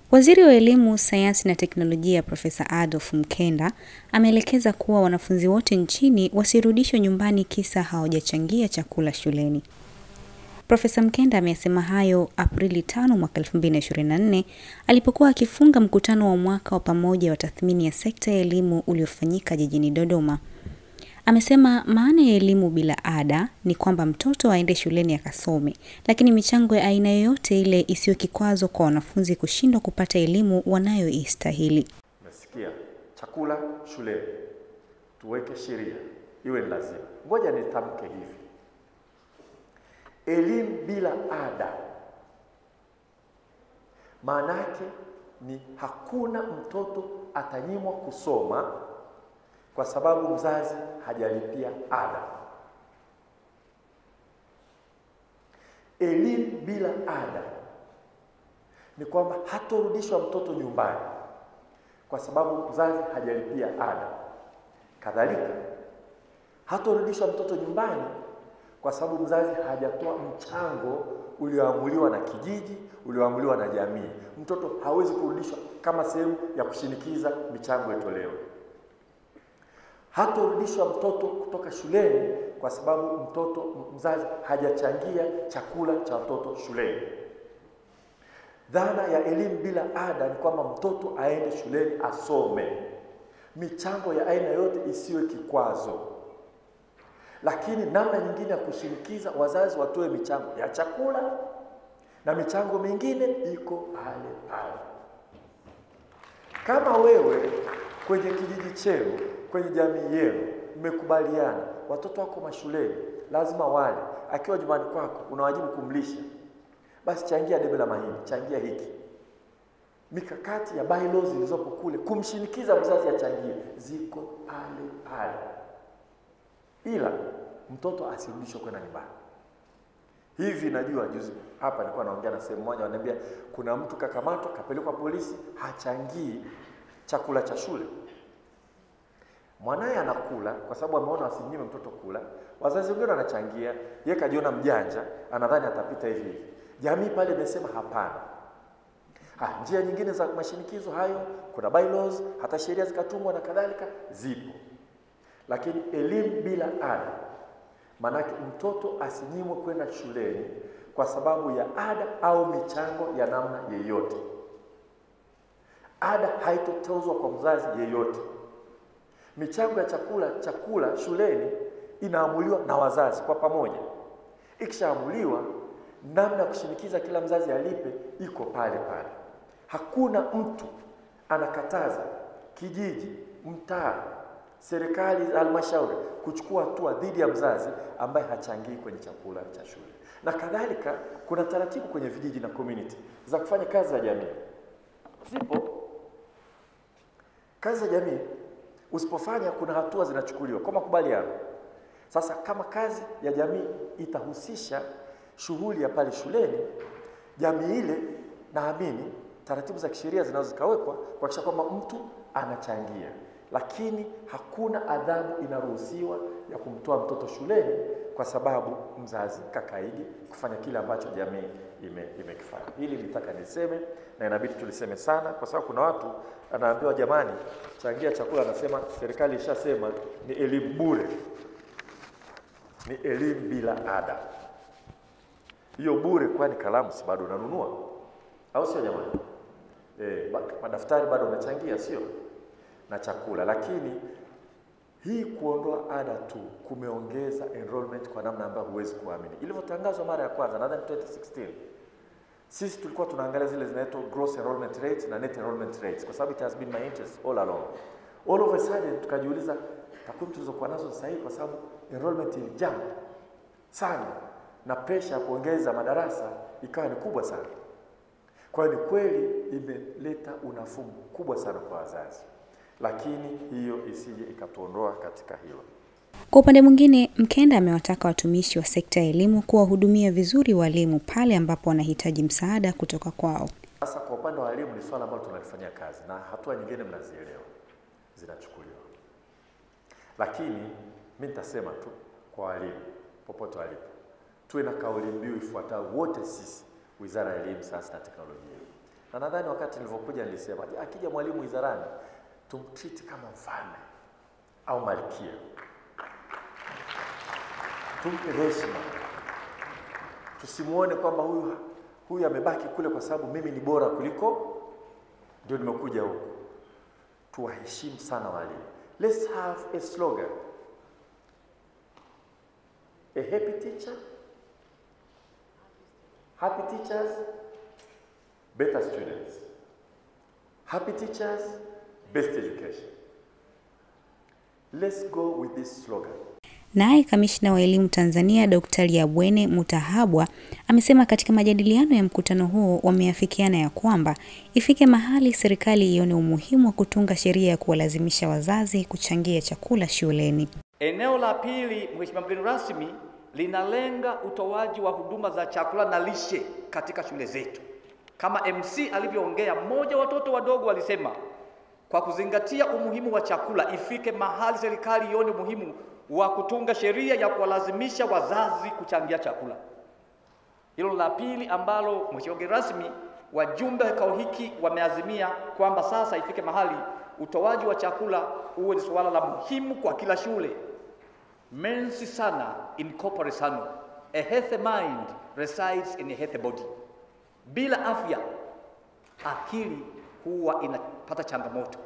Waziri wa Elimu, Sayansi na Teknolojia Profesa Adolf Mkenda ameelekeza kuwa wanafunzi wote nchini wasirudishwe nyumbani kisa hawajachangia chakula shuleni. Profesa Mkenda amesema hayo Aprili 5 mwaka 2024 alipokuwa akifunga mkutano wa mwaka wa pamoja wa tathmini ya sekta ya elimu uliofanyika jijini Dodoma. Amesema maana ya elimu bila ada ni kwamba mtoto aende shuleni akasome, lakini michango ya aina yoyote ile isiyo kikwazo kwa wanafunzi kushindwa kupata elimu wanayoistahili. Nasikia chakula shuleni, tuweke sheria iwe ni lazima. Ngoja nitamke hivi, elimu bila ada maana yake ni hakuna mtoto atanyimwa kusoma kwa sababu mzazi hajalipia ada. Elimu bila ada ni kwamba hatorudishwa mtoto nyumbani kwa sababu mzazi hajalipia ada. Kadhalika, hatorudishwa mtoto nyumbani kwa sababu mzazi hajatoa mchango ulioamuliwa na kijiji, ulioamuliwa na jamii. Mtoto hawezi kurudishwa kama sehemu ya kushinikiza michango itolewe. Hatorudishwa mtoto kutoka shuleni kwa sababu mtoto mzazi hajachangia chakula cha watoto shuleni. Dhana ya elimu bila ada ni kwamba mtoto aende shuleni asome, michango ya aina yote isiwe kikwazo. Lakini namna nyingine ya kushinikiza wazazi watoe michango ya chakula na michango mingine iko pale pale. Kama wewe kwenye kijiji chenu, kwenye jamii yenu mmekubaliana watoto wako mashuleni lazima wale, akiwa nyumbani kwako unawajibu kumlisha, basi changia debe la mahindi, changia hiki. Mikakati ya bylaws zilizopo kule kumshinikiza mzazi achangie ziko pale pale, ila mtoto asirudishwe kwenda nyumbani. Hivi najua juzi hapa nilikuwa naongea na sehemu moja, wananiambia kuna mtu kakamatwa, kapelekwa polisi, hachangii chakula cha shule. Mwanaye anakula kwa sababu ameona wasinyime mtoto kula, wazazi wengine wanachangia, yeye kajiona mjanja, anadhani atapita hivi hivi. Jamii pale imesema hapana. Ha, njia nyingine za mashinikizo hayo, kuna bylaws, hata sheria zikatungwa na kadhalika, zipo. Lakini elimu bila ada, maanake mtoto asinyimwe kwenda shuleni kwa sababu ya ada au michango ya namna yeyote. Ada haitotozwa kwa mzazi yeyote. Michango ya chakula chakula shuleni inaamuliwa na wazazi kwa pamoja. Ikishaamuliwa, namna ya kushinikiza kila mzazi alipe iko pale pale. Hakuna mtu anakataza kijiji, mtaa, serikali, halmashauri kuchukua hatua dhidi ya mzazi ambaye hachangii kwenye chakula cha shule. Na kadhalika, kuna taratibu kwenye vijiji na community za kufanya kazi za jamii, zipo kazi za jamii usipofanya kuna hatua zinachukuliwa kwa makubaliano. Sasa kama kazi ya jamii itahusisha shughuli ya pale shuleni, jamii ile, naamini taratibu za kisheria zinaweza zikawekwa kuhakikisha kwamba mtu anachangia, lakini hakuna adhabu inaruhusiwa ya kumtoa mtoto shuleni kwa sababu mzazi kakaidi kufanya kile ambacho jamii ime, imekifanya. Hili nitaka niseme na inabidi tuliseme sana, kwa sababu kuna watu anaambiwa jamani, changia chakula, anasema serikali ishasema ni elimu bure, ni elimu bila ada. Hiyo bure, kwani kalamu si bado unanunua, au sio jamani? E, madaftari bado unachangia, sio na chakula. Lakini hii kuondoa ada tu kumeongeza enrollment kwa namna ambayo huwezi kuamini. Ilivyotangazwa mara ya kwanza, nadhani 2016 sisi tulikuwa tunaangalia zile zinaitwa gross enrollment rates na net enrollment rates, kwa sababu it has been my interest all along. All of a sudden tukajiuliza takwimu tulizokuwa nazo sasa hivi, kwa sababu enrollment ilijump sana na pressure ya kuongeza madarasa ikawa ni kubwa sana. Kwa hiyo ni kweli imeleta unafuu mkubwa sana kwa wazazi, lakini hiyo isije ikatuondoa katika hilo. Kwa upande mwingine, Mkenda amewataka watumishi wa sekta ya elimu kuwahudumia vizuri walimu pale ambapo wanahitaji msaada kutoka kwao. Sasa kwa upande wa walimu ni swala ambalo tunalifanyia kazi na hatua nyingine mnazielewa zinachukuliwa, lakini mi nitasema tu kwa walimu popote walipo, tuwe na kauli mbiu ifuatayo wote sisi, Wizara ya Elimu, Sayansi na Teknolojia, Na nadhani wakati nilivyokuja nilisema, "Je, akija mwalimu wizarani tumtreat kama mfalme au malkia, tumpe heshima, tusimuone kwamba huyu huyu amebaki kule kwa sababu mimi ni bora kuliko ndio nimekuja huku. Tuwaheshimu sana walimu. Let's have a slogan. A happy teacher, happy teachers, better students. Happy teachers, best education. Let's go with this slogan. Naye kamishna wa elimu Tanzania Dr. Liabwene Mutahabwa amesema katika majadiliano ya mkutano huo wameafikiana ya kwamba ifike mahali serikali ione umuhimu wa kutunga sheria ya kuwalazimisha wazazi kuchangia chakula shuleni. Eneo la pili, Mheshimiwa mgeni rasmi, linalenga utoaji wa huduma za chakula na lishe katika shule zetu. Kama MC alivyoongea, mmoja watoto wadogo walisema, kwa kuzingatia umuhimu wa chakula, ifike mahali serikali ione umuhimu wa kutunga sheria ya kuwalazimisha wazazi kuchangia chakula. Hilo la pili ambalo Mheshimiwa mgeni rasmi, wajumbe wa kikao hiki wameazimia kwamba sasa ifike mahali utoaji wa chakula uwe ni suala la muhimu kwa kila shule. Mensi sana in corpore sano. A healthy mind resides in a healthy body. Bila afya akili huwa inapata changamoto.